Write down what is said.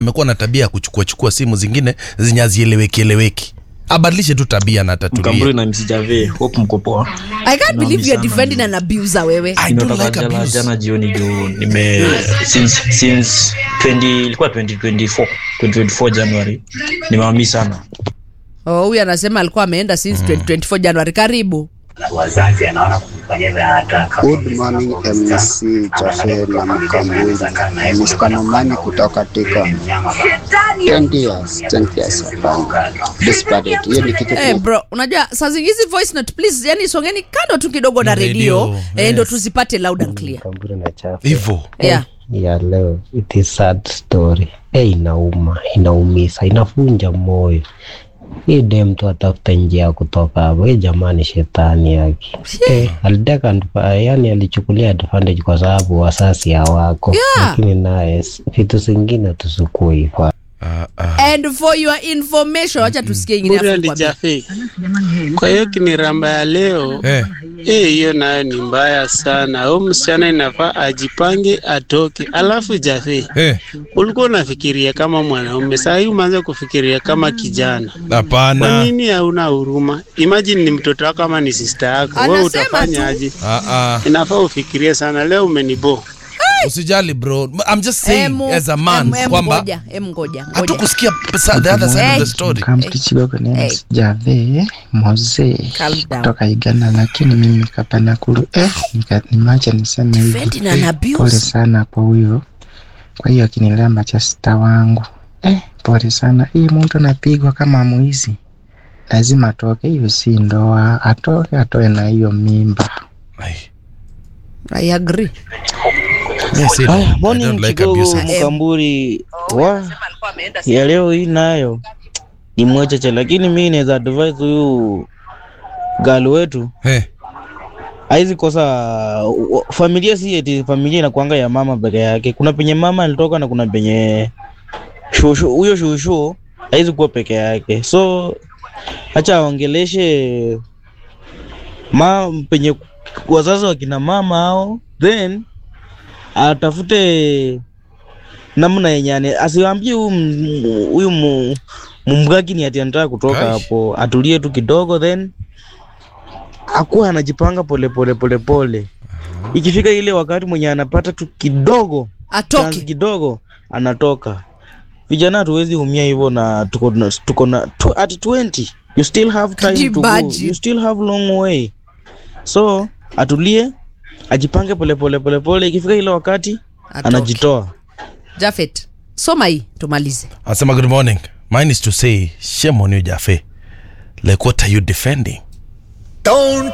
amekuwa na tabia ya kuchukua chukua simu zingine zenye hazieleweki eleweki abadilishe tu tabia na Mkamburi atatulie na msijave hope mko poa. i can't believe you're sana defending an abuser wewe I don't Nimetoka like jana, abuse. jana jioni juu nime since since 20 ilikuwa 2024 2024 January nimewami sana. oh, huyu anasema alikuwa ameenda since 2024 januari karibu wazazi anaona kumfanyia vile anataka. Good morning MC Chafe na Mkamburi. Mshikamano kutoka Tika. 20 years, 20 years hapana. Despite it. Hiyo ni kitu Eh, ku- bro unajua saa zingizi voice note please yani songeni kando tu kidogo na Na redio redio, eh, ndo yes. tuzipate loud and clear Kamburi na chafu hivyo yeah. ya leo it is sad story eh, inauma inaumiza inafunja moyo hii de mtu atafuta njia ya kutoka hapo hii jamani shetani yake eh, aliteka adva- yani alichukulia advantage kwa sababu wasasi hawako Yeah. lakini naye s- vitu zingine tusukue hivyo Ah, ah. and for your information wacha tusikie ingine Bure afu nikwambie. alijafe. Kwa hiyo kiniramba ya leo Eh, eh, hiyo nayo ni mbaya sana. Huyu msichana inafaa ajipange atoke. Alafu jafe, eh, ulikuwa unafikiria kama mwanaume, saa hii umeanza kufikiria kama kijana. Kwa hapana nini hauna huruma? Imagine ni mtoto wako ama ni sister yako, wewe Anasema utafanya tu. aje? Ah, ah. Inafaa ufikirie sana. Leo umenibo usijali bro i'm just saying Emu- as a man em- em kwamba ngoja, em ngoja, ngoja. hatukusikia sa- the other side of the Hey. story Kamtichigogo Hey. nene Jave Moze Calm down. kutoka Uganda, lakini mimi kapana kulu eh, nika- nimeacha niseme Defending hivi an abuse. pole sana kwa huyo. Kwa hiyo akinilamba cha sita wangu eh, pole sana. Hii mtu anapigwa kama mwizi, lazima atoke. Hiyo si ndoa, atoke, atoe na hiyo mimba. Ai. I agree. Yes, it- Haya, I morning don't like Kigogo abuse. Mkamburi wa ya leo hii nayo ni mwecheche, lakini mi naweza advise huyu gali wetu Eh, haizi kosa wa- familia, si eti familia inakuanga ya mama peke yake. Kuna penye mama alitoka na kuna penye shushu, huyo shushu haizi kuwa peke yake, so acha aongeleshe ma penye wazazi wa kina mama hao, then atafute namna yenye ane- asiwaambie huyu m- huyu mu- mumgaki ni ati anataka kutoka Ai. hapo, atulie tu kidogo, then akuwa anajipanga pole pole pole pole. Ikifika ile wakati mwenye anapata tu kidogo chance atoke kidogo anatoka. Vijana hatuwezi umia hivyo, na tuko na tuko na tu, at 20 you still have Can time you to go, imagine? you still have long way, so atulie, ajipange pole pole pole pole. Ikifika ile wakati Atoke. anajitoa. Jafet, soma hii tumalize anasema good morning mine is to say shame on you jafe like what are you defending